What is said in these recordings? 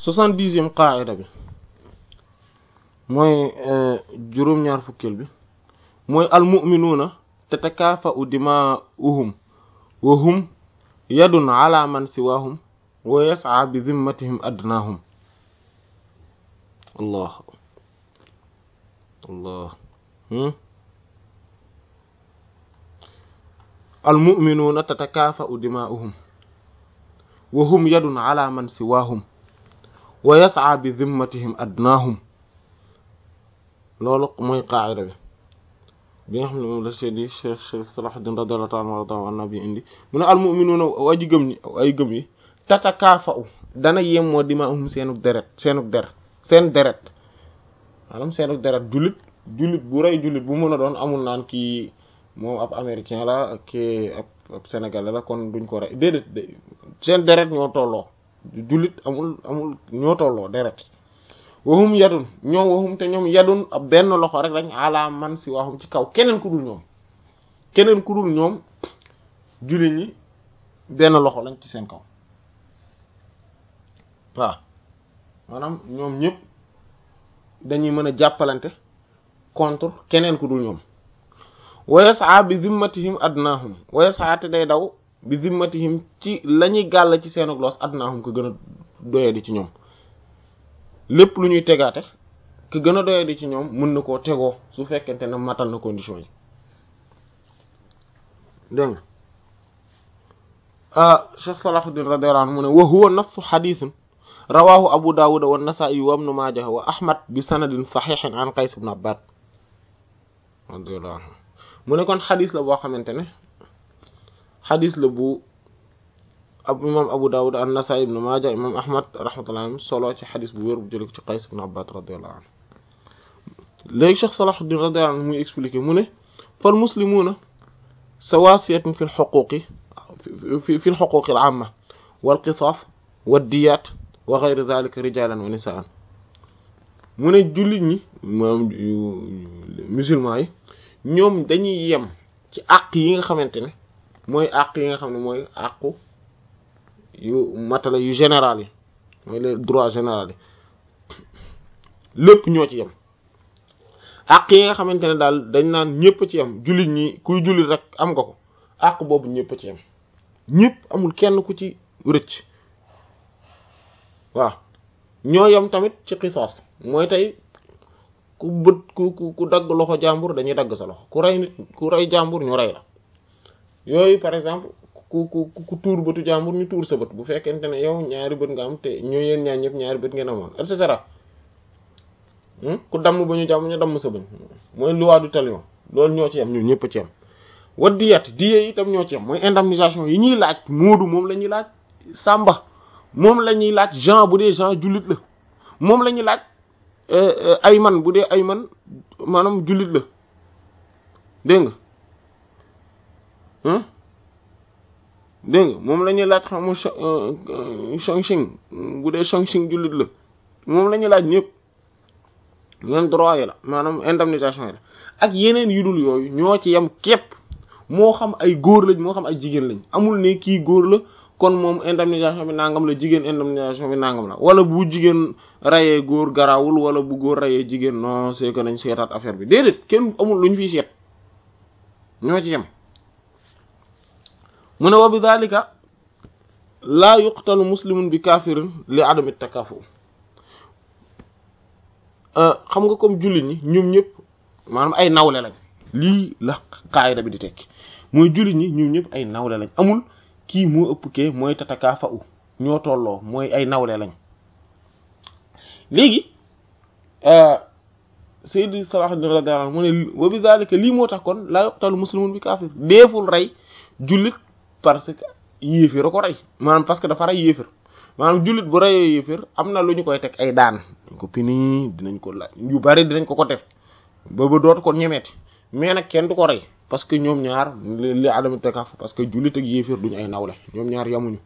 soixante-dixième qaida bi mooy juróom-ñaar fukkeel bi mooy almuminuuna tatakaafa'u dimaa'uhum wa hum yadun ala man siwaahum wa yas'a bi zimmatihim adnaahum allah allah almuminuuna tatakaafa'u dimaa'uhum wa hum yadun ala man siwaahum wa yas'a bi zimmatihim adnaahum loolu mooy qaacida bi bi nga xam ne moom la seedi cheikh cheikh Salahuddin radiyallahu ta'ala anhu an nabi indi mu ne almuminuuna aji gëm ñi ay gëm yi tatakaafa'u dana yemmoo dimaa'uhum seenuk deret seenuk der seen deret maanaam seenuk deret jullit jullit bu rey jullit bu mën a doon amul naan kii moom ab américain la kii ab ab sénégalais la kon duñ ko rey déedéet seen deret ñoo tolloo jullit amul amul ñoo tolloo deret waxum yadun ñoom waxum te ñoom yadun ab benn loxo rek lañ ala man si waxum ci kaw keneen ku dul ñoom keneen ku dul ñoom jullit ñi benn loxo lañ ci seen kaw waaw maanaam ñoom ñëpp dañuy mën a jàppalante contre keneen ku dul ñoom wayasaa bi zimmatihim adnahum wayasaa te day daw bi zimmatihim ci la ñuy gàll ci seenug loos adnahum ko gën a doye di ci ñoom lépp lu ñuy tegaate ki gën a doye di ci ñoom mën na koo tegoo su fekkente ne matal na condition yi dégg nga ah Cheikh Salahuddin radiyallahu anhu mu ne wa huwa nassu xadiisun rawahu abu dawud wa nasaa'i wa ibnu maaja wa ahmad bi sanadin saxiixin an qays ibn abbad radiyallahu anhu mu ne kon xadis la boo xamante ne xadis la bu ab imam abu dawud an nasaa'i ibnu maaja imam ahmad rahmatullahi alayhi solo ci xadis bu wér bu jële ko ci qays ibn abbad radiyallahu anhu léegi Cheikh Salahuddin radiyallahu anhu muy expliqué mu ne fal muslimuuna sawaasiyatun fi lxuquqi fi fi lxuquqi al amma wal qisaas wa diyaat wa ghayri dhalika rijalan wa nisaan mu ne jullit ñi moom musulman yi ñoom dañuy yem ci àq yi nga xamante ne mooy àq yi nga xam ne mooy àqu yu matala yu général yi mooy les droits généraux yi lépp ñoo ci yem àq yi nga xamante ne daal dañ naan ñëpp ci yem jullit ñi kuy jullit rek am nga ko àq boobu ñëpp ci yem ñëpp amul kenn ku ci rëcc waaw ñoo yem tamit ci xisaas mooy tey ku bët ku ku dagg loxo jàmbur dañuy dagg sa loxo ku rey nit ku rey jàmbur ñu rey la yooyu par exemple ku ku ku tuur bëtu jàmbur ñu tuur sa bët bu fekkente ne yow ñaari bët nga am te ñoo yéen ñaar ñëpp ñaari bët ngeen amoon et cetera ku damm ba ñu jàmm ñu damm sa bëñ mooy loi du talion loolu ñoo ci yem ñun ñëpp ci yem wa diyat diye itam ñoo ci yem mooy indemnisation yi ñuy laaj moodu moom la ñuy laaj sàmba moom la ñuy laaj Jean bu dee Jean jullit la moom la ñuy laaj ay man bu dee ay man maanaam jullit la dégg nga dégg nga moom la ñuy laaj xam nga Chongqing bu dee Chongqing jullit la moom la ñuy laaj ñëpp même droit yi la maanaam indemnisation yi la ak yeneen yu dul yooyu ñoo ci yem képp moo xam ay góor lañ moo xam ay jigéen lañ amul ne kii góor la kon moom indemnisation bi nangam la jigéen indemnisation bi nangam la wala bu jigéen rayee góor garawul wala bu góor rayee jigéen non c'est que nañ seetaat affaire bi déedéet kenn amul lu ñu fiy seet ñoo ci yem mu ne wa bi dhalika laa yuqtalu muslimun bi kafirin li adami takafu xam nga comme jullit ñi ñoom ñëpp maanaam ay nawle lañ lii la qaayida bi di tekki mooy jullit ñi ñoom ñëpp ay nawle lañ amul kii moo ëpp kee mooy tataka fa u ñoo tolloo mooy ay nawle lañ léegi Sayyid Salahuddin radiyallahu anhu mu ne wa bi zalika lii moo tax kon laa yuqtalu muslimun bi kaafir deeful rey jullit parce que yéefir a ko rey maanaam parce que dafa rey yéefir maanaam jullit bu reyee yéefir am na lu ñu koy teg ay daan dañ ko pini dinañ ko la yu bari dinañ ko ko def ba ba dootu ko ñemeeti mais nag kenn du ko rey parce que ñoom ñaar li adama takaf parce que jullit ak yéefir duñu ay nawle ñoom ñaar yamuñu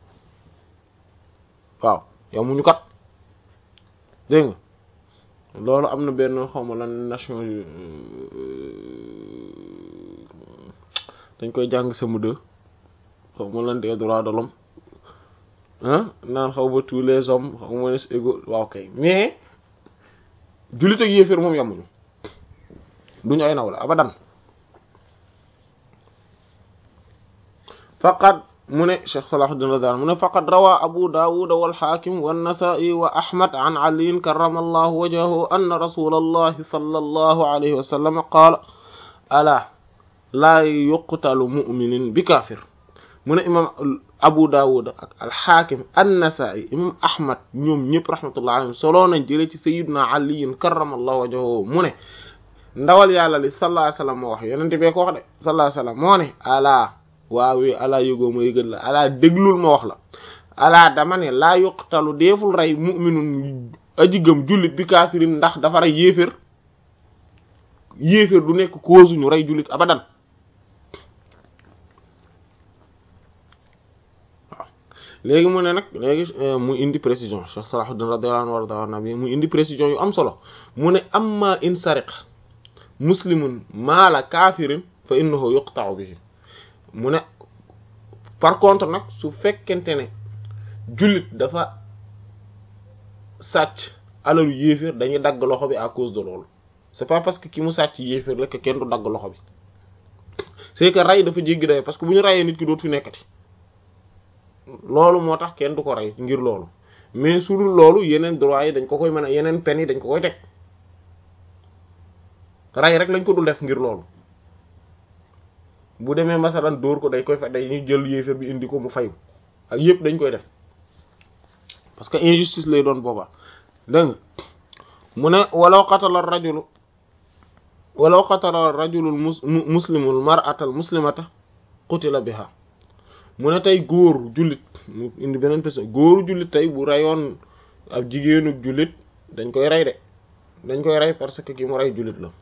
waaw yamuñu kat dégg nga loolu am na benn xawma lan nation dañ koy jàng sama deux xawma lan des droits de l'homme naan xaw ba tous les hommes xaw ma ne égaux waaw kay mais jullit ak yéeféer moom yamuñu duñu ay naw la abadan faqad mu ne Cheikh Salahuddin radiyallahu mu ne faqad rawa Abu Dawud wal Hakim wan Nasa'i wa Ahmad an Ali karramallahu wajhahu anna rasulallahi sallallahu alayhi wa sallam qaala ala laa yuqtalu mu'minin bi kaafir mu ne imam Abu Dawud ak al Hakim an Nasa'i imam Ahmad ñoom ñëpp rahmatullahi alayhim soloo nañ jëlee ci sayyidina Ali karramallahu wajhahu mu ne ndawal yàlla li sallallahu alayhi wa sallam moo wax yonent bee ko wax de sallallahu alayhi wa sallam moo ne ala waawee alaa yëgoo ma yëgal la alaa déglul ma wax la alaa dama ne laa yuqtalu deeful rey mu'minun aji gëm jullit bi kaafirin ndax dafa rey yéeféer yéeféer du nekk cause ñu rey jullit abadan waaw léegi mu ne nag léegi mu indi précision Cheikh Salahuddin radiyallahu anhu warda nabi mu indi précision yu am solo mu ne amma in sariq muslimun maala kaafirin fa innahu yuqta'u bihi mu ne par contre nag su fekkente ne jullit dafa sàcc alalu yéeféer dañuy dagg loxo bi à cause de loolu c'est pas parce que ki mu sàcc yéeféer la que kenn du dagg loxo bi c'est que rey dafa jéggi day parce que bu ñu reyee nit ki dootu fi nekkati loolu moo tax kenn du ko rey ngir loolu mais su dul loolu yeneen droit yi dañ ko koy mën a yeneen peine yi dañ ko koy teg rey rek lañ ko dul def ngir loolu bu demee masalan dóor ko day koy fa day ñu jël yéeféer bi indi ko mu fayu ak yëpp dañ koy def parce que injustice lay doon boobaa dégg nga mu ne walaw qatala rajulu walaw qatala rajulul mus muslimul mar'atal muslimata qutila biha mu ne tey góor jullit mu indi beneen personne góoru jullit tey bu reyoon ab jigéenu jullit dañ koy rey de dañ koy rey parce que ki mu rey jullit la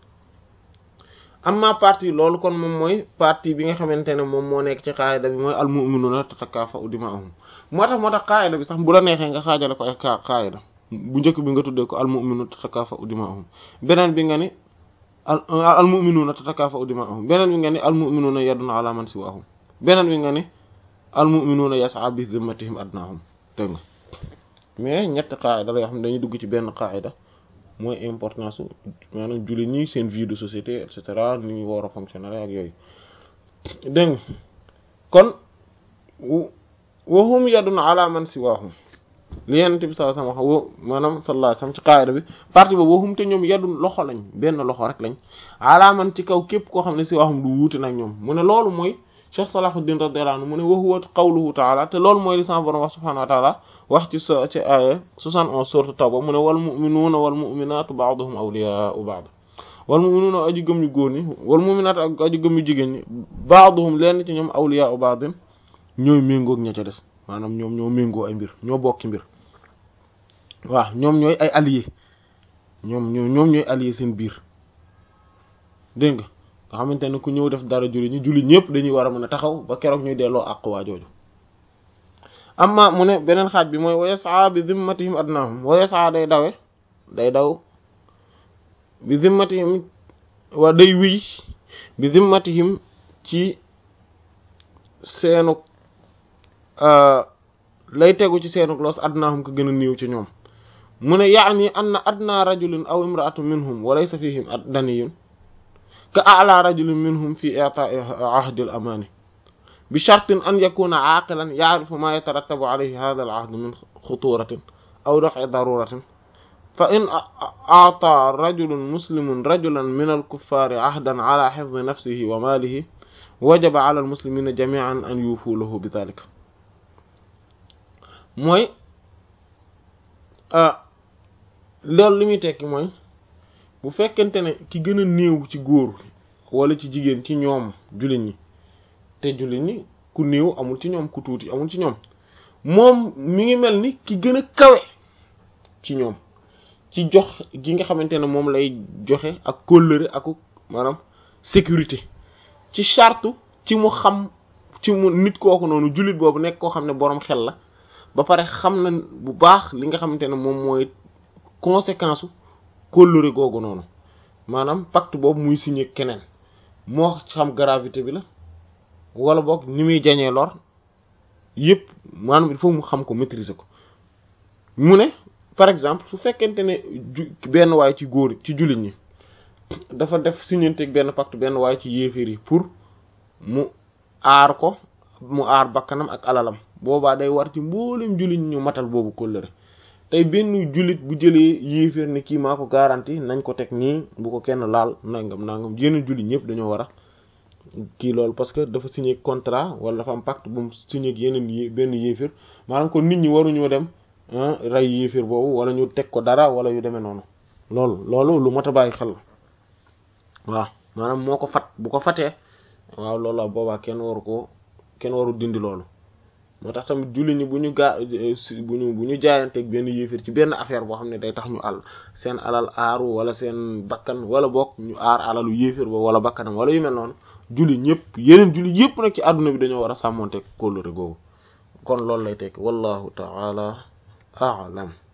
amma partie loolu kon moom mooy partie bi nga xamante ne moom moo nekk ci qaayida bi mooy al mu'minuna tatakaafa'u dimaa'uhum moo tax moo tax qaayida bi sax bu la neexee nga xaajale ko ay qaayida bu njëkk bi nga tuddee ko al mu'minuna tatakaafa'u dimaa'uhum beneen bi nga ni al al mu'minuna tatakaafa'u dimaa'uhum beneen bi nga ni al mu'minuna yadun ala man siwaahum beneen bi nga ni al mu'minuna yas'a bi zimmatihim adnaahum dégg nga mais ñetti qaayida la yoo xam ne dañuy dugg ci benn qaayida mooy importance maanaam jullit ñi seen vie de société et cetera ni ñu war a fonctionner ak yooyu dégg nga kon wahum yadun ala man siwaahum li yenent bi sallallahu alayhi wasallam wax maanaam sallallahu alayhi wasallam ci qaayida bi partie boobu wahum te ñoom yadun loxo lañ benn loxo rek lañ ala man ci kaw képp koo xam ne siwaahum du wuute nag ñoom mu ne loolu mooy Cheikh Salahuddin radiyallahu anhu mu ne wa huwa qawluhu ta'ala te loolu mooy li sama borom wax subhanahu wa ta'ala wax ci sa ci aaya 71 sourate Tawba mu ne wal mu'minuuna wal mu'minaatu ba'duhum awliyaa'u ba'd wal mu'minuuna aji gëm ñu góor ñi wal mu'minaatu ak aji gëm ñu jigéen ñi ba'duhum lenn ci ñoom awliyaa'u ba'd ñooy méngoog ña ca des maanaam ñoom ñoo méngoo ay mbir ñoo bokki mbir waaw ñoom ñooy ay alliés ñoom ñoo ñoom ñooy alliés seen biir dégg nga nga xamante ne ku ñëw def dara julli ñi julli ñëpp dañuy war a mën a taxaw ba keroog ñuy delloo àq waa jooju amma mu ne beneen xaaj bi mooy wa yas'a bi zimmatihim adnahum wa yas'a day dawe day daw bi zimmatihim wa day wiy bi zimmatihim ci seenuk lay tegu ci seenuk loos adnahum ko gën a néew ci ñoom mu ne yaani anna adna rajulin aw imra'atun minhum wa laysa fihim daniyun ka a'la rajulin minhum fi i'ta'i ahdi al-amani bi shartin an yakuna aaqilan ya'rifu ma yatarattabu alayhi hadha al-'ahd min khuturatin aw daf'i daruratin fa in a'ta rajulun muslimun rajulan min al-kuffari 'ahdan 'ala hifdhi nafsihi wa malihi wajaba 'ala al-muslimina jami'an an yufu lahu bi dhalika mooy loolu li muy tekki mooy bu fekkente ne ki gën a néew ci góor wala ci jigéen ci ñoom jullit ñi te jullit ñi ku néew amul ci ñoom ku tuuti amul ci ñoom moom mi ngi mel ni ki gën a kawe ci ñoom ci jox gi nga xamante ne moom lay joxe ak kóllëre ak maanaam sécurité ci charte ci mu xam ci mu nit kooku noonu jullit boobu nekk koo xam ne boroom xel la ba pare xam na bu baax li nga xamante ne moom mooy conséquence u kóllëre googu noonu maanaam pacte boobu muy signé keneen moo xam gravité bi la wala boog ni muy jañee lor yëpp maanaam il faut mu xam ko maîtriser ko mu ne par exemple su fekkente ne benn waay ci góor ci jullit ñi dafa def signanteeg benn pacte benn waay ci yéeféer yi pour mu aar ko mu aar bakkanam ak alalam boobaa day war ci mboolem jullit ñu matal boobu kóllëre tey benn jullit bu jëlee yéeféer ne kii maa ko garanti nañ ko teg nii bu ko kenn laal nangam nangam yeneen jullit ñëpp dañoo war a kii loolu parce que dafa signé contrat wala dafa am pacte bu mu signé ak yeneen yé benn yéeféer maanaam kon nit ñi waruñoo dem rey yéeféer boobu wala ñu teg ko dara wala yu demee noonu loolu loolu lu mot a bàyyi xel waaw maanaam moo ko fat bu ko fatee waaw loolu la boobaa kenn waru ko kenn waru dindi loolu moo tax tamit julli ñi bu ñu gaa bu ñu bu ñu jaayanteeg benn yéefir ci benn affaire boo xam ne day tax ñu àll seen alal aaru wala seen bakkan wala bokk ñu aar alalu yéefir ba wala bakkanam wala yu mel noonu julli ñëpp yeneen julli yëpp nag ci àdduna bi dañoo war a sàmmonteeg kóllëre googu kon loolu lay tekk wallahu ta'ala a'lam